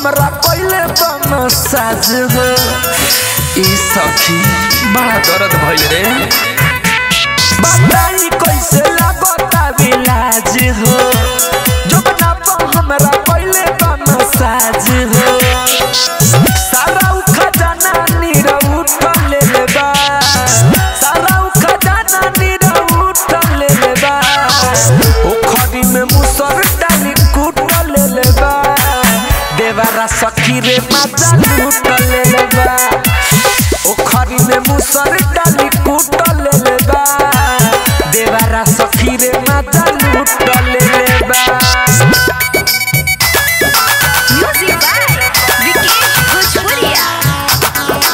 हमरा पहले बम साज हो ई सखी बड़ा दर्द भइल रे बताई कैसे लागता विलाज हो जो बना हमरा पहले बम साज हो सारा उ खजाना नीरा उठा ले ले बा सारा उ खजाना नीरा उठा ले ले बा ओ खड़ी में मुसर डाली कूट ले ले बा देवारा सखी रे मजा लूट ले ले बा ओ खड़ी में मुसर डाली कूट ले ले बा देवारा सखी रे मजा लूट ले ले बा Music by Vikesh Bhojpuria.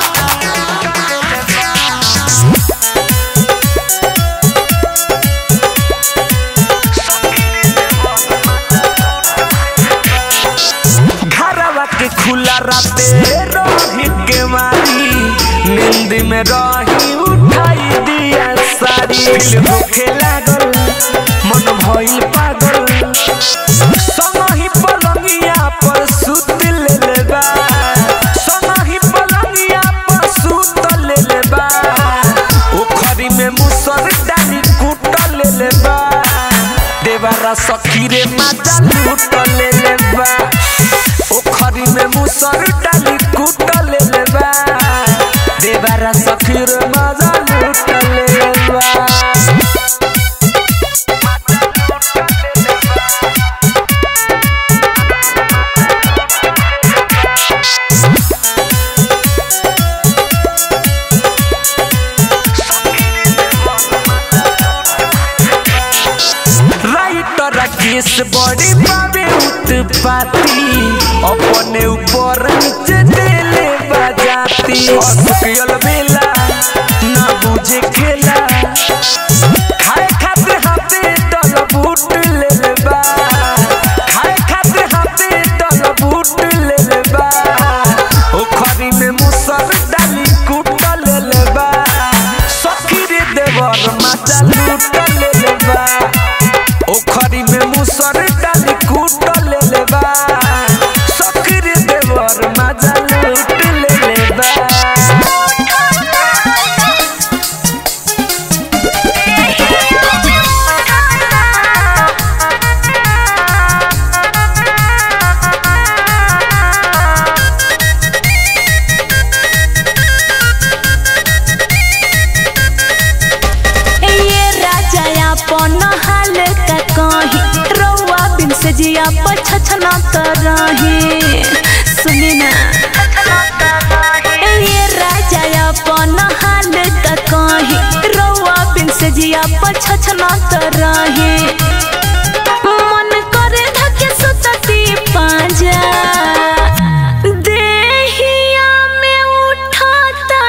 घरवा के खुला राते रही के मारी नींद में रही उठाई दिया सारी दिल भूखे लागल मन भइल पागल संगही पलंगिया पर सुत ले लेबा संगही पलंगिया पर सुत ले लेबा ओखरी में मुसर डाली कूट ले लेबा देवारा सखी रे मजा लूट ले लेबा ओखरी में मुसर डाली कूट ले लेबा देवारा सखी रे मजा लूट ले लेबा राइटर केस बड़ी बाबे उत्पाती अपने ऊपर नीचे देले बजाती असुकियल बेला ना बुझे खेला खाए खाते हाथे डल बूट ले लेबा खाए खाते हाथे डल बूट ले लेबा ओखरी में मुसर डाली कूट ले लेबा सखी रे देवर माचा लूट ले लेबा ओखरी में मुसर डाली कूट ले लेबा सखी रे देवर माचा लूट ले लेबा ये राजा अपन हाल का कही रउआ बिन से जिया पछछना त रही सुनी ना ये राजा अपन हाल का कही रउआ बिन से जिया पछछना त रही मन करे धके सुतती पांजा देहिया में उठाता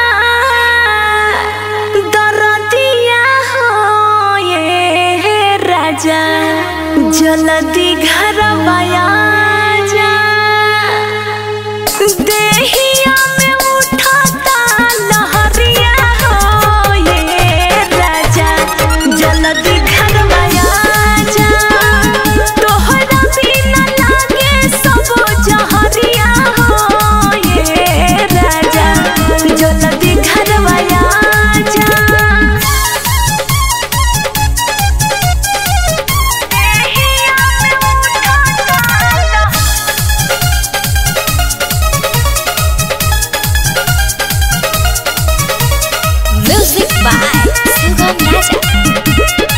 दरदिया हो ये राजा जल्दी घर जा देहिया में उठाता लहरिया हो ये राजा जल्दी घर जा तोहरा बिना लागे सब जहरिया हो ये राजा जल्दी घर जा Music by Sugam Raja.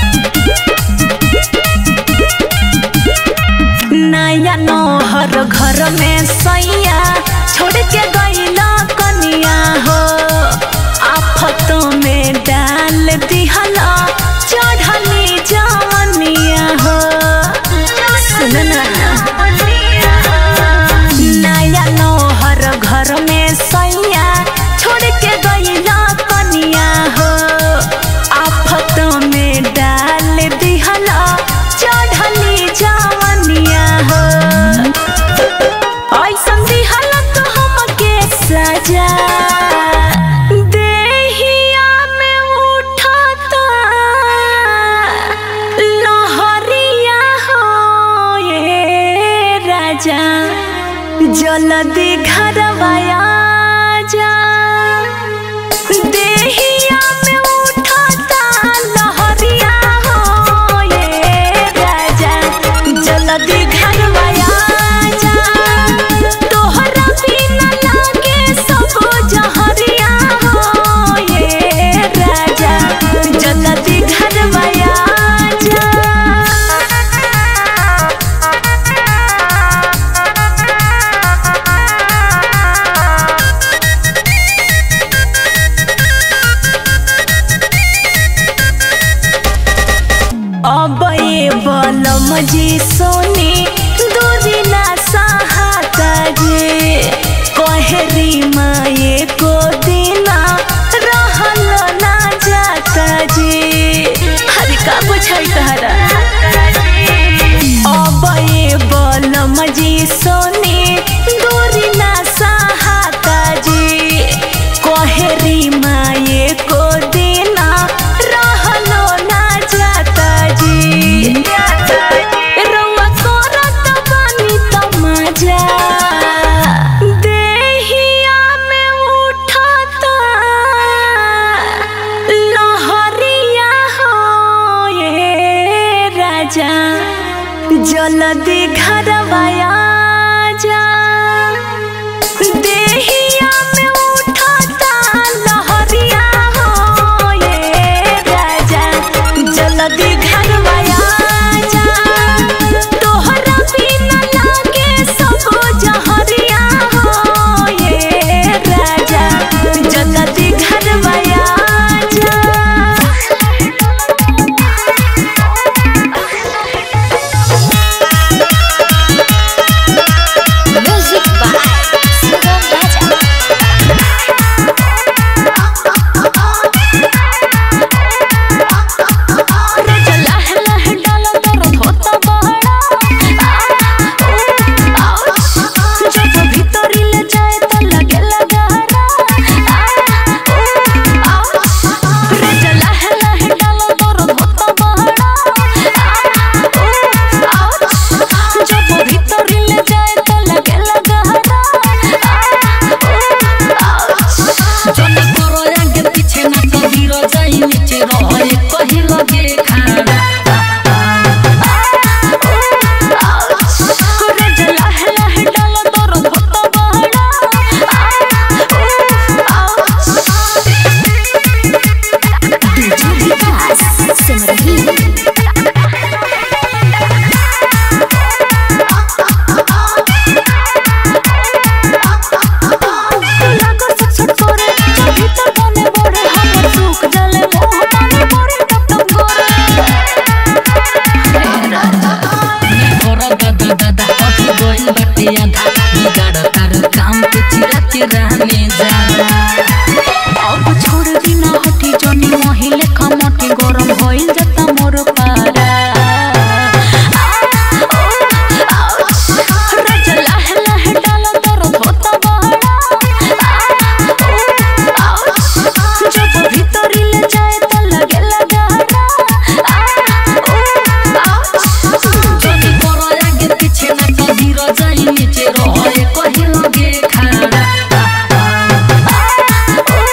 नया नौहर घर में सैया छोड़ के गईला कनिया हो आफतों में डाल दिहला चढ़ली जवनिया हो सुन ना नया नौहर घर में सैया छोड़ के गईला कनिया हो आफतों में डाल दिहला चढ़ली जवनिया हो ऐसन दिहला तो हमके सजा देहिया में उठाता लहरिया हो ये राजा जल्दी घरवाया जा देहिया में उठाता लहरिया हो ये राजा जल्दी घरवाया जा तोहरा बिना लागे सब जहरिया हो ये राजा जल्दी घरवाया जा अब ये बलम जी सोनी दूरी ना सहाता जे कहरी माए को दिना रहल ना जाता जे हरे का बुझाई तहरा अब ये बलम जी सोनी दूरी ना सहाता जे कहरी माए को दिना रहलो ना जाता जी रउआ करत बानी तमाजा देहिया में उठाता लहरिया हो ये राजा जल्दी घरवाया जा देहिया में उठाता लहरिया हो ये राजा जल्दी घरवाया जा तोहरा बिना लागे सब जहरिया हो ये राजा जल्दी घरवाया जा Music by Sugam Raja. लह लह डालो दर्द होता बड़ा जब भीतरी ले जाए तो लगे लगारा लह लह डालो दर्द होता बड़ा जब भीतरी ले जाए तो लगे लगारा जन करो आगे पीछे ना कभी रो जाई नीचे रहे कहीं लगे खाना लह लह डालो दर्द होता DJ Vikas Simrahi. लागो सट सट करे जब भीतर बने बड़े हमर सुख जले मोह पानी बड़े टप टप करो दादा दादा अभी गोइल बाटे आधा बिगाड़ तार काम पे चिरा के रहने जाना अब छोड़ दी ना हटी जनी महिले खमटी गरम होइल जता मोर पारा राजा लह लह डालो दर्द होता बड़ा जब भीतरी ले जाए तो लगे लगारा जन करो आगे पीछे ना कभी रो जाई नीचे रहे कहीं लगे खाना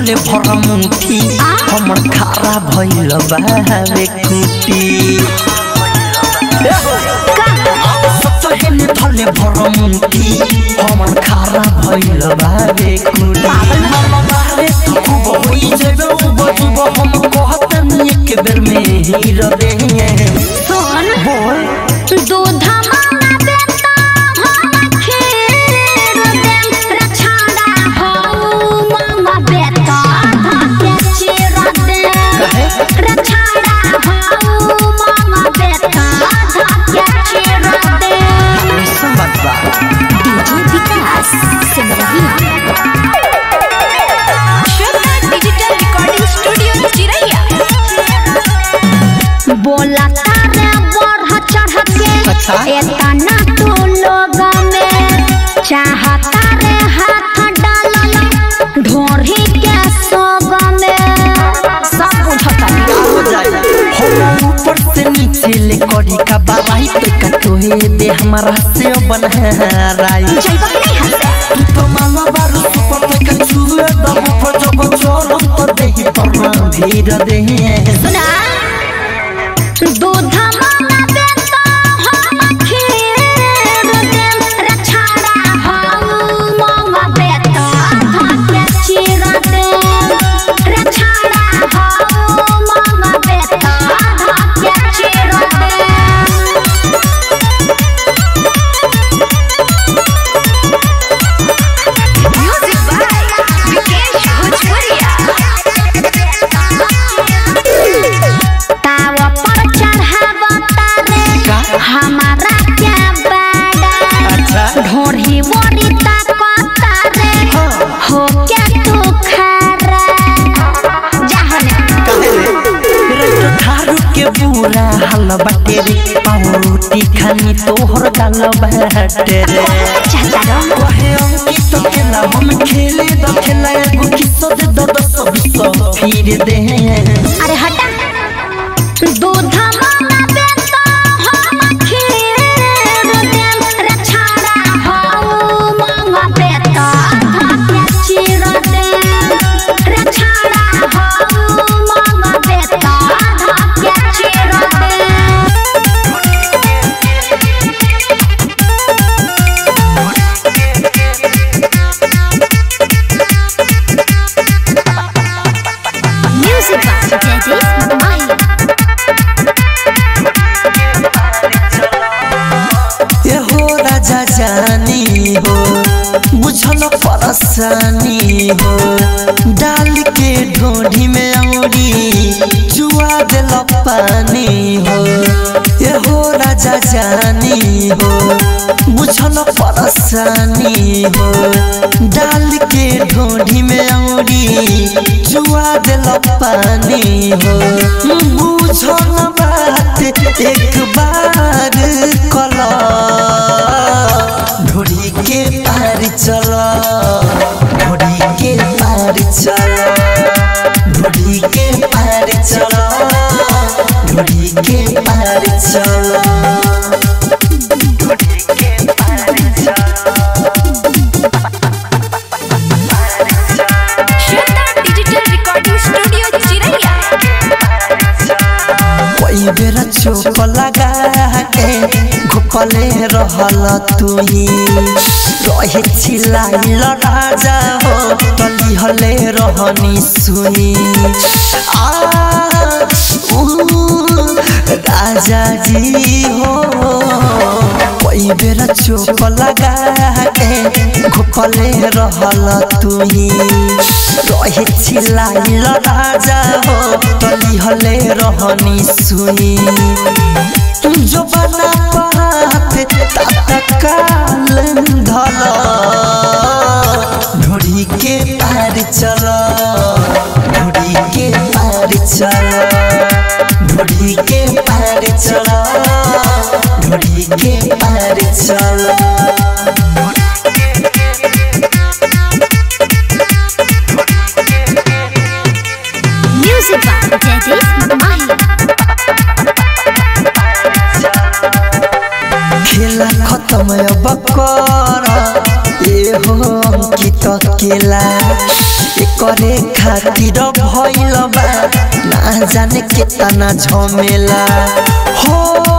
धले भर मुठी हमर खारा भइल बावे कुटी सचहेने धले भर मुठी हमर खारा भइल बावे कुटी मामा बारे तू खूब होई जेबे बजुब हम कहतनी एक बेर में हीर दे सुन बोल दूध मांगा बेटा हम खीर देम रछाड़ा हो मांगा बेटा धके चीर दे रछाड़ा हो मांगा बेटा धके चीर दे ऐसा बात बा DJ Vikas Simrahi Shweta digital recording studio Chiraiya बोला तारे बढ़ चढ़ के अच्छा। एतना तू लोग में चाहता रे हाथ डालल ढोरी के सोग में सब बुझता हो जाए हम ऊपर से नीचे ले करी का बाराई तो का तोहे दे हमारा से बनहराई जइबा कि नहीं हंसे तू तो माला बारू सुपर पे का छुए दम पर जब चोरम तो देही पर भीड़ दे सुना दूध मांगा बेटा हम खीर देम रछाड़ा हम मांगा बेटा धके चीर देम रछाड़ा हम मांगा बेटा धके चीर देम म्यूजिक बाय विकेश भोजपुरिया तावा पर चढ़ावा तारे हमारा क्या बाड़ा अच्छा ढोढ़ी बोरी ताकता रे हो क्या तू खारा जाहने तो थारू के बुरा हाल बाटे रे पावरोटी खानी तोहर गाल बाटे रे चाचा रो कहे अंकित खेला हम खेले द खेला एगो किस्सा दे द दस बीस फिर दे अरे हटा दूध मांगा बेटा हम खीर देम रछाड़ा हो मांगा बेटा धके चीर देम रछाड़ा हो मांगा बेटा धके चीर देम म्यूजिक बाय जयदीप माही ये हो राजा जानी हो बुझल परेशानी हो डाल के ढोढ़ी में औरी जुआ दिल पानी हो ये हो राजा जानी हो बुझल परेशानी हो डाल के ढोढ़ी में औरी जुआ दिल पानी हो बुझल बात एक बार कला ढोड़ी के पार चल ढोड़ी के पार चल ढोड़ी के पार चल ढोड़ी के पार चल ढोड़ी के पार चल श्वेता डिजिटल रिकॉर्डिंग स्टूडियो चिरैया कोई बेरा चोप लगा के घुपले रहल तुही रहे छिलाइल राजा हो तली हले रहनी सुनी आ ऊ, राजा जी हो कोई बेरा चोप लगा के घुपले रहल तुही रहे छिलाइल राजा हो तली हले रहनी सुनी जो बना पात तत्काल धल ढोड़ी के पार चल ढोड़ी के पार चल ढोड़ी के पार चल ढोड़ी के पार चल म्यूजिक बाय जयदीप माही खेला खत्म अब कर ए हो अंकित केला एक करे खातिर भइल बा ना जाने केतना झमेला हो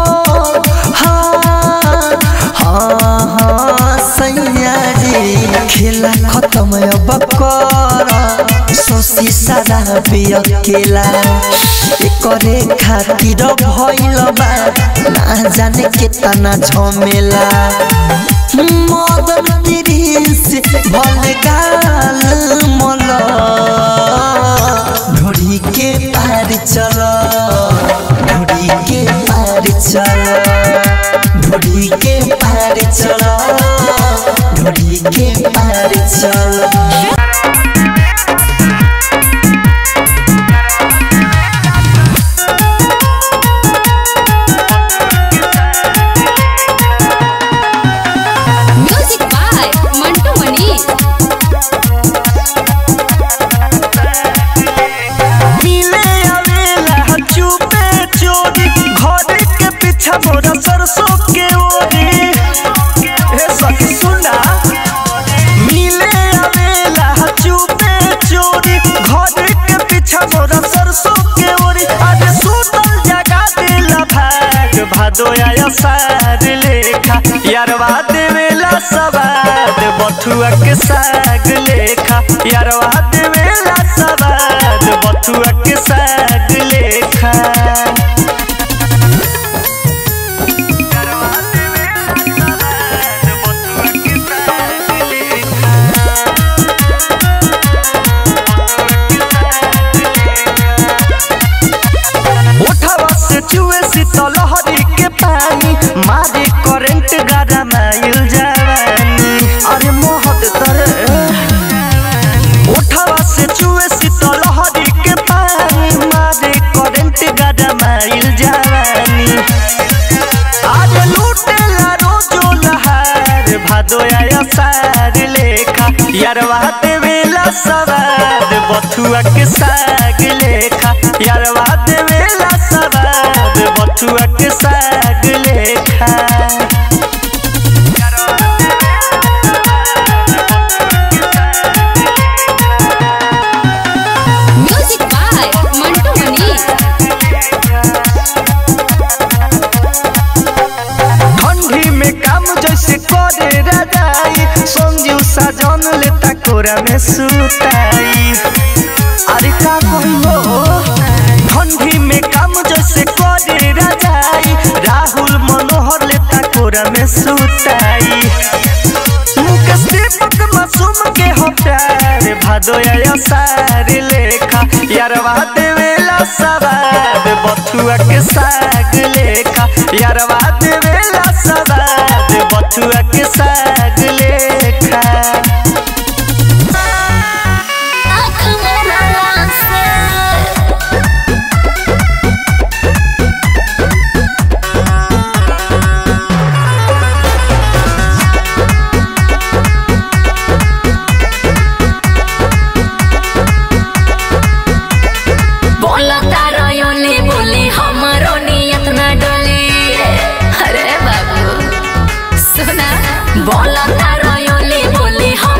हाँ हाँ हाँ सैया रे खेला खत्म अब कर सोसी सारा बिया केला करे खातिर भइल बा ना जाने केतना झमेला मदन तिरिस भल गाल मल ढोड़ी के पार चल ढोड़ी के पार चल ढोड़ी के पार चल ढोड़ी के पार चल म्यूजिक बाय मंटू मनीष मिले आवेला चुपे चोरी घर के पीछा मोरा सरसों के ओरी हे सखी सुना मिले आवेला चुपे चोरी घर के पीछा मोरा सरसों के ओरी आज सुतल जगा दिला भाग भादो आया सार लेखा यारवा देवेला सवाद बथुआ के साग लेखा यारवा देवेला सवाद बथुआ के साग लेखा उठावा से चुए शीतल लहरी के पानी मारे करंट गाड़ा माइल जवानी अरे मोहत तरे उठावा से चुए शीतल लहरी के पानी मारे करंट गाड़ा माइल जवानी आज लूटेला रोजो लहार भादो आया सार लेखा यारवा देवेला सवाद बथुआ के साग लेखा यारवा देवेला सवाद बथुआ के साग लेखा म्यूजिक बाय मंटू मनीष ठंडी में काम जैसे करे रजाई संजीव साजन लेता कोरा में सुताई अरे का कहियो ठंडी में काम जैसे करे रजाई राहुल मनोहर लेता कोरा में सुताई मुकेश दीपक मासूम के हो प्यार भादो आया सार लेखा यारवा देवेला सवाद बथुआ के साग लेखा यारवा देवेला सवाद बथुआ के साग लेखा बोला तारा योली बोली हमारो नियत ना डोली अरे बाबू सुना बोला तारा योली बोली हम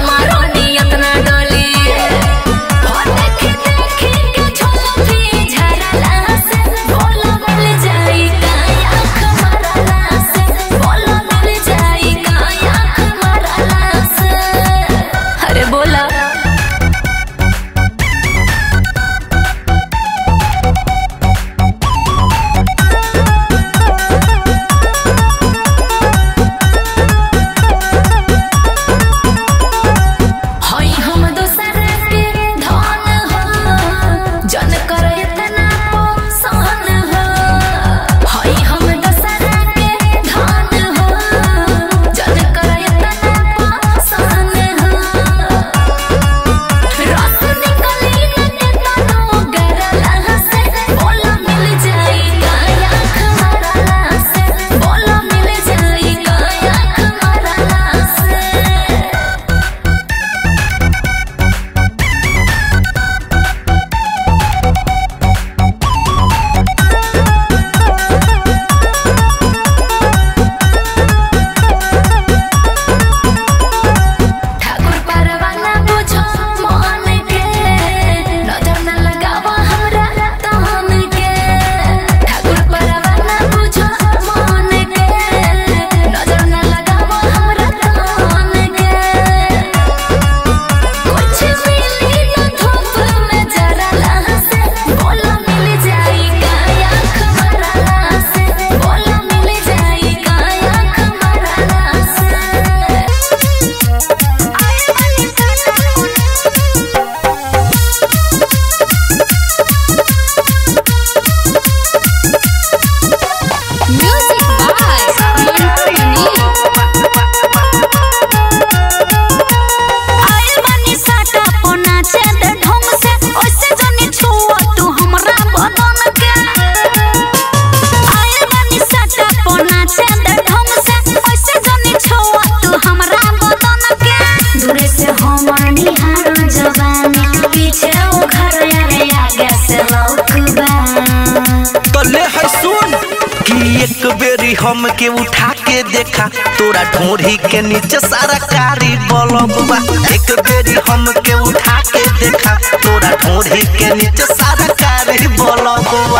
तो ले है सुन कि एक बेरी हम के उठा के देखा तोरा ढोरी के नीचे सारा कारी बलबा एक बेरी हम के उठा के देखा तोरा ढोरी के नीचे सारा कारी बलबा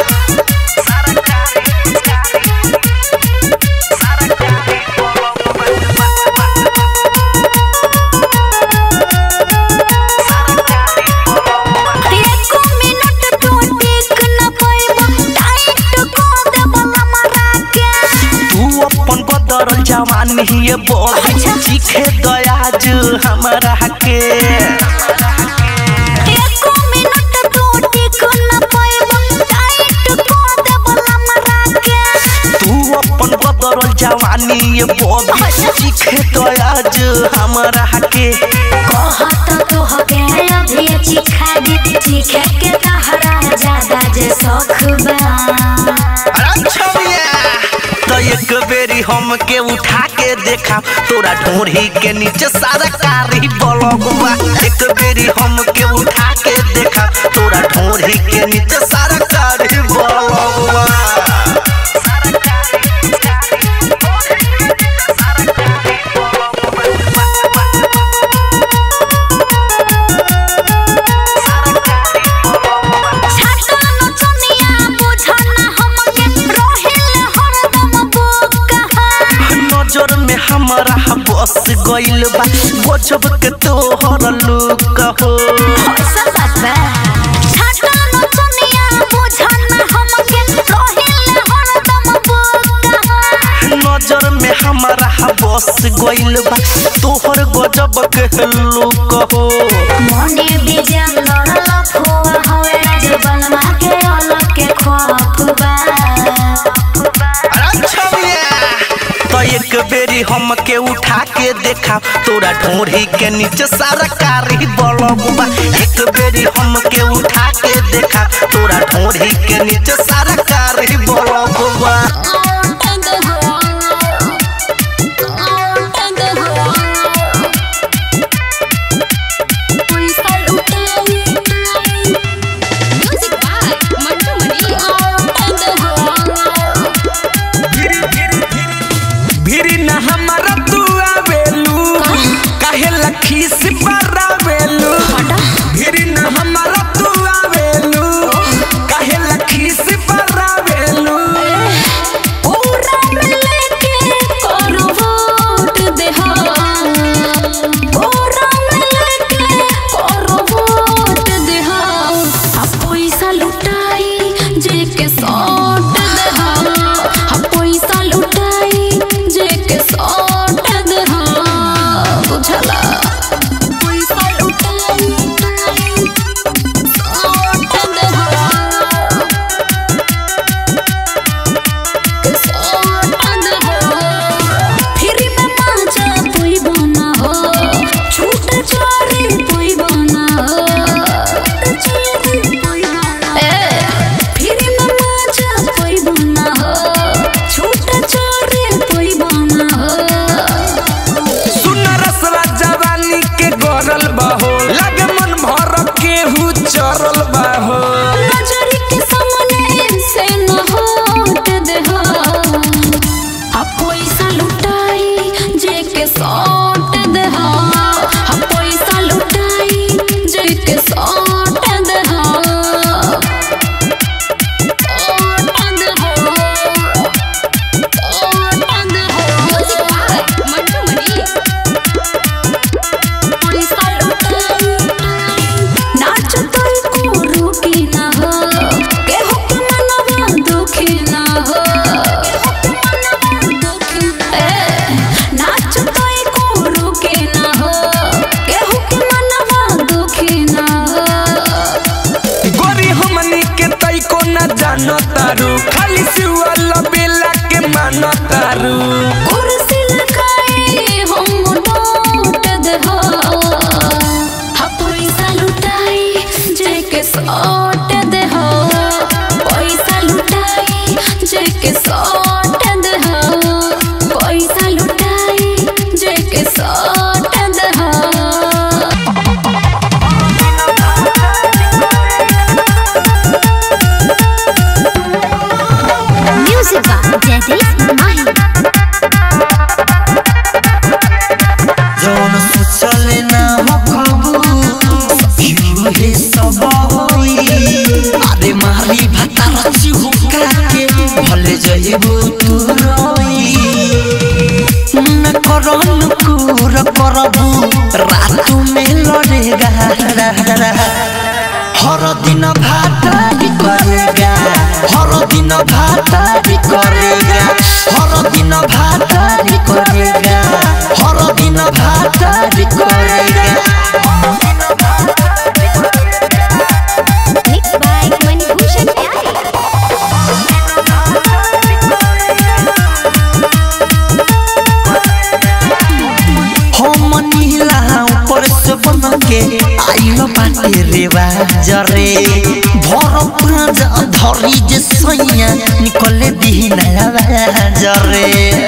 एको मिनट तू टिक न पाइबो टाइट को देबला मरा के तू अपन बदरल जवानी ये बोल चीखे दयाज हमरा के एको मिनट तू टिक न पाइबो टाइट को देबला मरा के तू अपन बदरल जवानी ये बोल चीखे दयाज हमरा के कहत तो हो गए अभी चिखा दे चिखे के तहरा ज्यादा जे शौक बा तो एक बेरी हम के उठा के देखा तोरा ढोरी के नीचे सारा कारी बलगुआ एक बेरी हम के उठा के देखा तोरा ढोरी के नीचे सारा कारी बलगुआ छाटा न चनिया बुझना हमके रोहिल हरदम बोका नजर में हमारा बस गइल बा गजब के तोहर लुक हो ऐसा बात बा छाटा न चनिया बुझना हमके रोहिल हरदम बोका नजर में हमारा बस गइल बा तोहर गजब के लुक हो मोने बिजन लड़ल फुआ होए जबल मा के अलग के खौफ बा तो एक बेरी हम के उठा के देखा तोरा ढोरी के नीचे सारा कारी बलबा एक बेरी हम के उठा के देखा तोरा ढोरी के नीचे सारा कारी बलबा म्यूजिक बाय मंटू मनी भिरी न हमारा तू आवेलू काहे लखी से बरावेलू भिरी न हमारा तू आवेलू काहे लखी से बरावेलू पूरा मिले के करो वोट देहा पूरा मिले के करो वोट देहा आ पैसा लुटाई जे के सौट देहा आ पैसा लुटाई जे के सौट देहा बुझला पैसा लुटाई सौट देहा फिर में माजा पोई बना हो छूट चोरी पोई बना हो ए, फिर में माजा पोई बना हो छूट चोरी पोई बना हो सुन रसवा जवानी के गरल बहो लगे मन भर केहू चरल बहो नजर के सामने से न हट देहा आ पैसा लुटाई जे के सौट देहा आ पैसा लुटाई जे के सौट देहा सौट देहा सौट देहा म्यूजिक बाय मंटू मनी पैसा लुटाई नाच तोय को रुकी ना हो केहू के मनवा दुखी ना हो ए, नाच तोय को रुकी ना हो केहू के मनवा दुखी ना हो गोरी हमनी के तई को न जानो तारू खाली सिवल बेला के मानो तारू कुर्सी लगाई हम लौट देहा हा पैसा लुटाई जे के सौट देहा पैसा लुटाई जे के सौट देहा पैसा लुटाई जे के सौट देहा जयदीप माही जौन सोचले ना हो खबू सखियो हे सब होई अरे मारी भातार चिहुका के भले जइबू तू रोई न करन कुर करबू रात में लड़ेगा हर दिन भातारी करेगा हर दिन भातारी करेगा हर दिन भातारी करेगा हर दिन भातारी करेगा मिक्स बाय मणिभूषण प्यारे हम नीला ऊपर से बन के आइलो बाटे रे बाजरे भर पाँच धरी जे सैया निकले दी नया बाजरे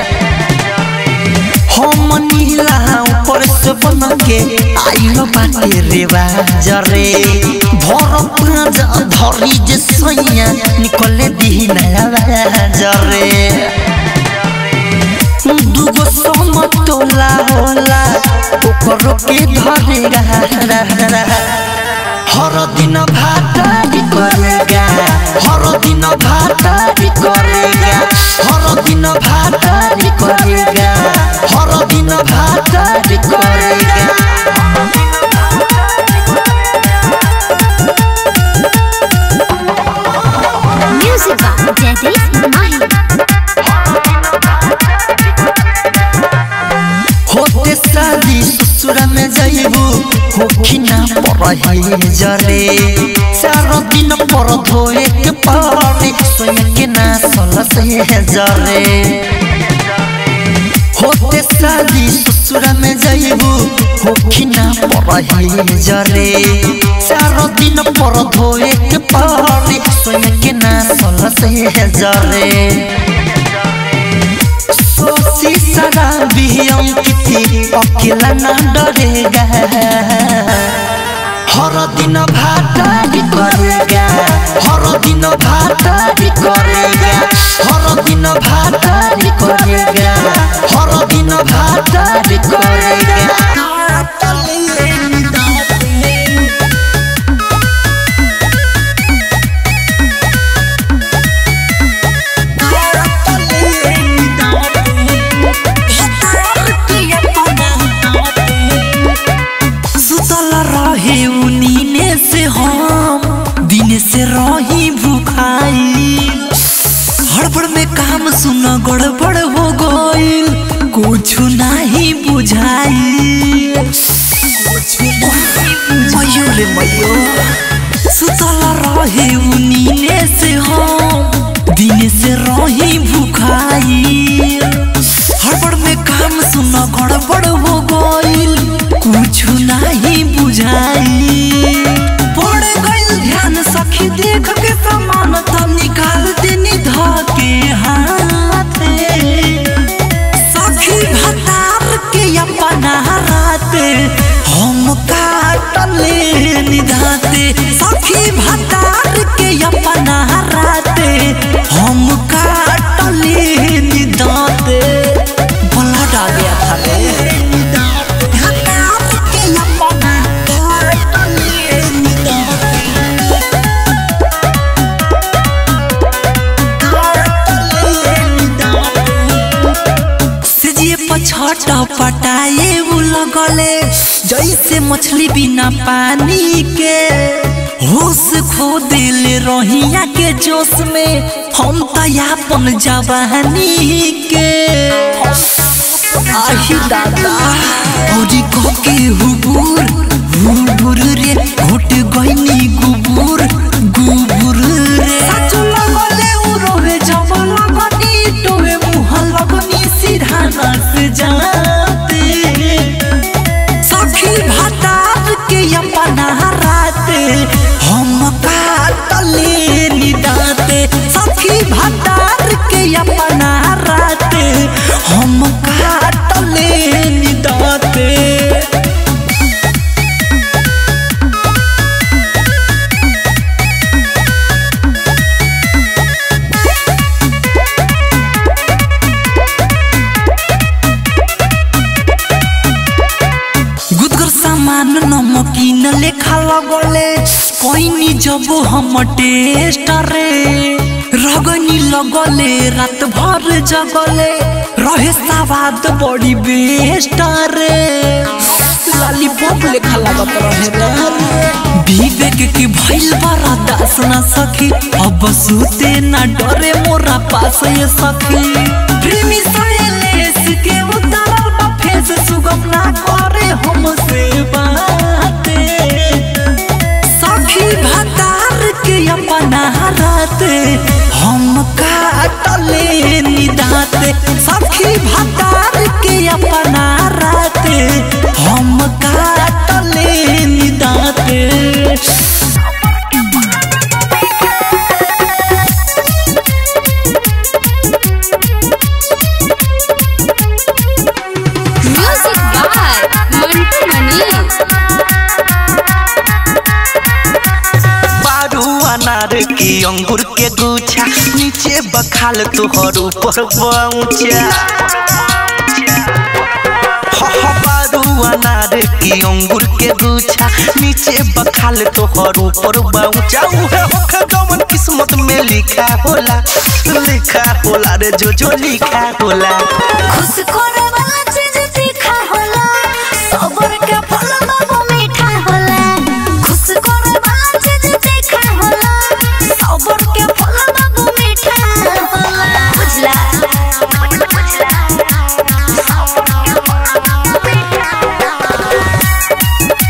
हम नीला ऊपर से बन के आइलो बाटे रे बाजरे भर पाँच धरी जे सैया निकले दी नया बाजरे दुगो समतोला होला ओकरो के धरेगा हर दिन भातारी करेगा हर दिन भातारी करेगा हर दिन भातारी करेगा हर दिन भातारी करेगा म्यूजिक बाय जयदीप माही होते शादी ससुरा में जाइबू होखिना परहे जरे चार दिन पर धोए के पानी सोया के ना सल से जरे होते शादी ससुरा में जाइबू होखिना परहे जरे चार दिन पर धोए के पानी सोया के ना सल से जरे सोची शराबी अंकिती अकेला ना डरेगा हर दिन भातारी करेगा हर दिन भातारी करेगा हर दिन भातारी करेगा हर दिन भातारी करेगा सुतल रहे उनीने से हम दिन से रही भूखाई हड़बड़ में काम सुन गड़बड़ हो गईल कुछ नहीं बुझाई मयो रे मयो सुतल रहे उनीने से हम दिन से रही भूखाई हड़बड़ में काम सुन गड़बड़ हो गईल कुछ नहीं बुझाई पड़ गईल ध्यान सखी देख के सामान तब निकाल देनी धा के हाथे सखी भतार के अपना राते हम काटले निधाते सखी भतार के अपना राते हम काटले निधाते ब्लड आ गया था रे भतार के अपना काटले निधाते सिजिए पछट पटाए उ लगले जैसे मछली बिना पानी के होश खो दिल रोहिया के जोश में हम तयापन जवानी के आही दादा औरी के हुबूर हुबूर रे घुट गईनी गुबूर गुबूर रे सच लगले उ रोवे जब लगनी टोवे मुह लगनी सीधा नस जाते सखी भतार के अपना राते हम काटले निदाते सखी भतार के अपना राते हम काटले निदाते लेखा लगले कोई जब हम टेस्ट रे रगनी लगले रात भर जगले रहे सवाद बड़ी बेस्ट रे लॉलीपॉप लेखा लगत रहे रे विवेक की भइल बड़ा दास ना सखी अब सुते ना डरे मोरा पास ये सखी प्रेमी साइलेंस के उतारल बा फेस सुगम ना करे हमसे बाते सखी भतार के अपना राते हम काटले निदाते सखी भतार के अपना राते हम काटले निदाते म्यूजिक बाय मंटू मनीष बारू अनार की अंगूर के गुच्छा नीचे बखाल तुहर ऊपर पहुंचा बारू अनार की अंगूर के गुच्छा नीचे बखाल तोहर ऊपर पहुंचा उहे होखे जवन किस्मत में लिखा होला लिखा होला रे जो जो लिखा होला खुश करे वाला चीज तीखा होला सबर के फल बाबू मीठा होला खुश करे वाला चीज तीखा होला सबर के फल बाबू मीठा होला बुझला बुझला सबर के फल बाबू मीठा होला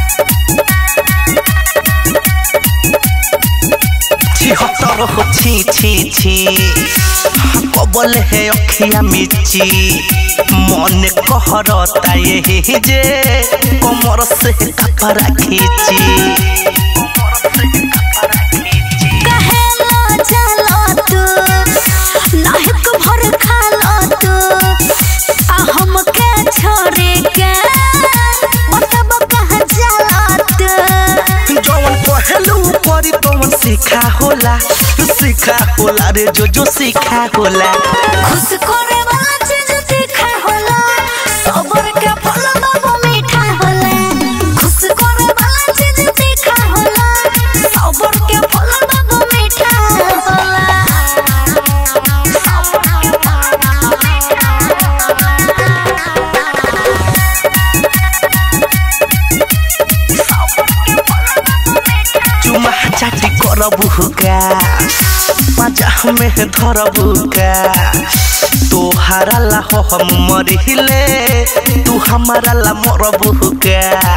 छिहत्तर हो छी छी छी कबल है अखिया मिची मन कहरता यही जे कमर से कपड़ा खींची कहेला चलो तू नाहक भर खालो तू आ हमके छोड़े के मतलब कहाँ चलो तू जवन पहलू परी तवन सीखा होला सीखा होला रे जो जो सीखा होला खुश करे वाला चीज तीखा होला सबर के फल बाबू मीठा होला खुश करे वाला चीज तीखा होला सबर के फल बाबू मीठा होला सबर के फल बाबू मीठा चुमा चाटी करबू का पाजा में धरबू का तोहारा ला हो हम मरिले तू हमारा ला मरबू का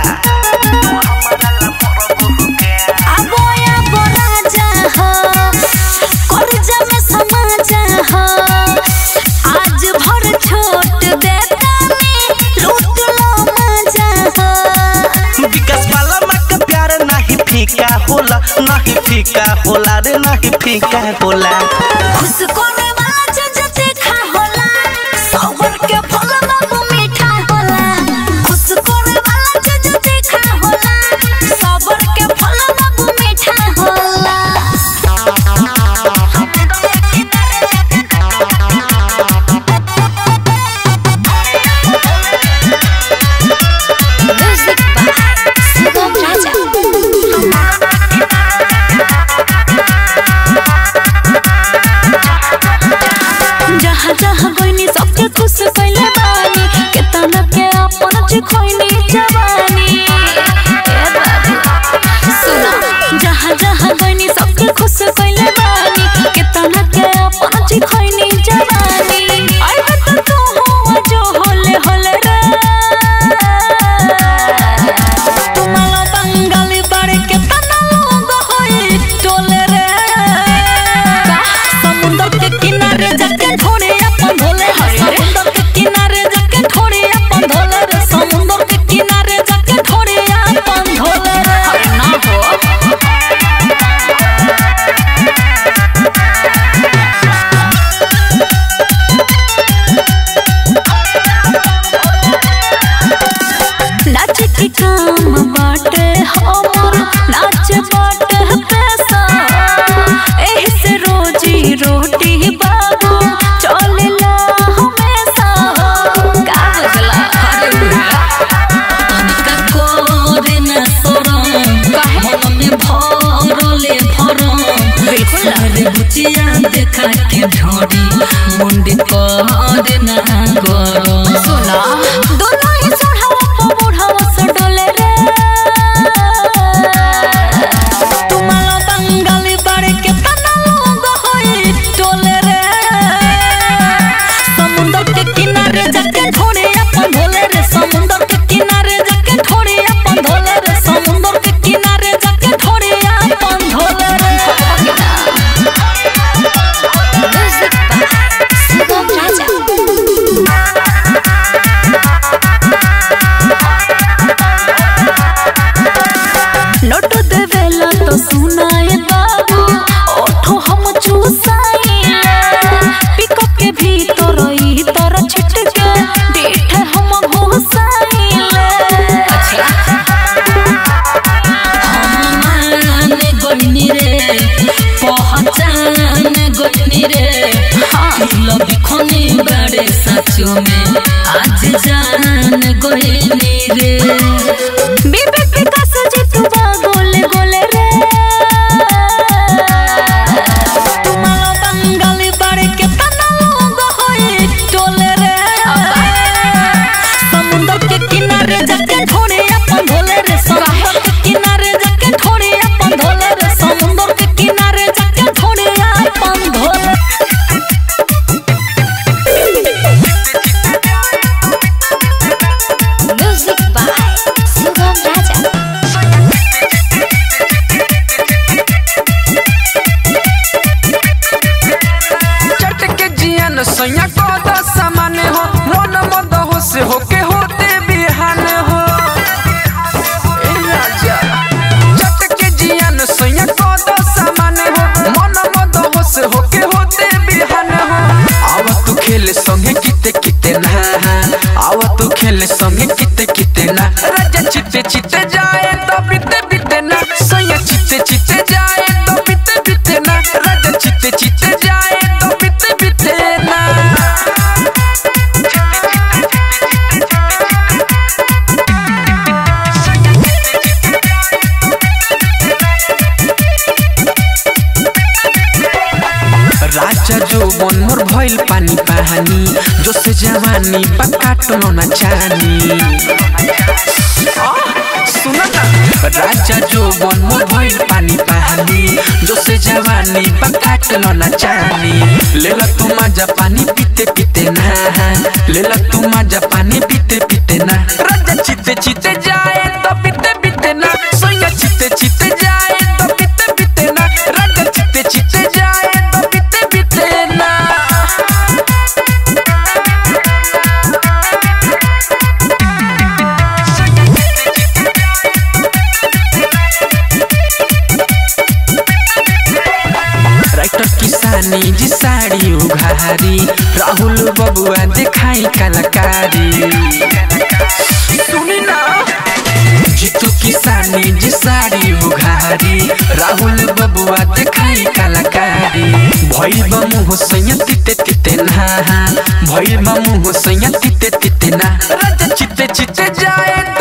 आबोया बोराजा हो करजा में समाजा हो आज भर छोट देता में लूट लो मजा हो विकास वाला माँ का प्यार नहीं फीका होला नहीं फीका होला रे नहीं फीका होला खुश करे वाला चीज तीखा होला सबर के फल बाबू मीठा होला खुश करे वाला चीज तीखा होला सबर के फल बाबू मीठा होला म्यूजिक बाय सुगम राजा जहाँ जहाँ गइनी सबके खुश कइले बानी केतना के अपन चिखइनी जवानी ए बाबू सुनो जहाँ जहाँ गइनी सबके खुश कइले बानी केतना के अपन चिखइनी जवानी आई बत तू हो जो होले होले रे तुम्हारा बंगाली बाड़े केतना लोग होई टोले रे समुंदर के किनारे जाके ढोरे अपन धोले समुंदर के किनारे जाके ढोरे अपन धोले रे समुंदर के किनारे जाके ढोरे अपन धोले रे अरे ना हो बिया देखा के ढोरी मुंडी कर ना करो सुना दोनों ही सोढ़ावा पो बुढ़ावा से डोले रे तुम्हारा बंगाली बाड़े के तना लोग होई टोले रे समुंदर के किनारे जाके ढोरे अपन धोले रे समुंदर के किनारे जाके ढोरे अपन धोले रे समुंदर के किनारे जाके ढोरे अपन धोले रे Music by Sugam Raja. Note देवेला तो सुनाए बाबू ओठो हम चूसाइले पिको के भीतर ई तर छिटके डीठ हम घुसाइले मान गोइनी रे पहचान गोइनी रे दिल बिखनी बड़े सचो में आज जान गोइनी रे विवेक विकास जितुबा गोले गोले रे तुम्हारा बंगाली बाड़े के तना लोग होई टोले रे समुंदर के किनारे जाके ढोरे अपन धोले रे समुंदर के किनारे जाके ढोरे अपन धोले रे समुंदर के किनारे जाके ढोरे अपन धोले Music by Sugam Raja. चट के जियन सैया को द सामान हो मन मद हो से होके होते बिहान हो ए राजा चट के जियन सैया को द सामान हो मन मद हो से होके होते बिहान हो आवा तू खेले संगे किते किते ना आवा तू खेले संगे किते किते ना राजा चिते चिते जाए तो बिते बिते ना सैया चिते चिते जाए तो बिते बिते ना राजा चिते चिते जाए तो बिते बिते ना राजा जो मन मोर भइल पानी पानी जो से जवानी पकाटलो न चानी सुन ना राजा जो मन मोर भइल पानी पानी जो से जवानी पकाटलो न चानी लेला तू मजा पानी पीते पीते ना लेला तू मजा पानी पीते पीते ना राजा चिते चिते जाए तो पीते पीते ना सोया चिते चिते जाए तो पीते पीते ना राजा चिते चिते जाए तो पीते पीते ना राइटर किसानी जी साड़ी उघारी राहुल बबुआ दिखाई कलाकारी सुनी ना जीतू किसानी जी साड़ी उघारी राहुल बबुआ दिखाई कलाकारी भइल बमु होसैया तिते तिते ना भइल बमु होसैया तिते तिते ना राजा चिते चिते जाए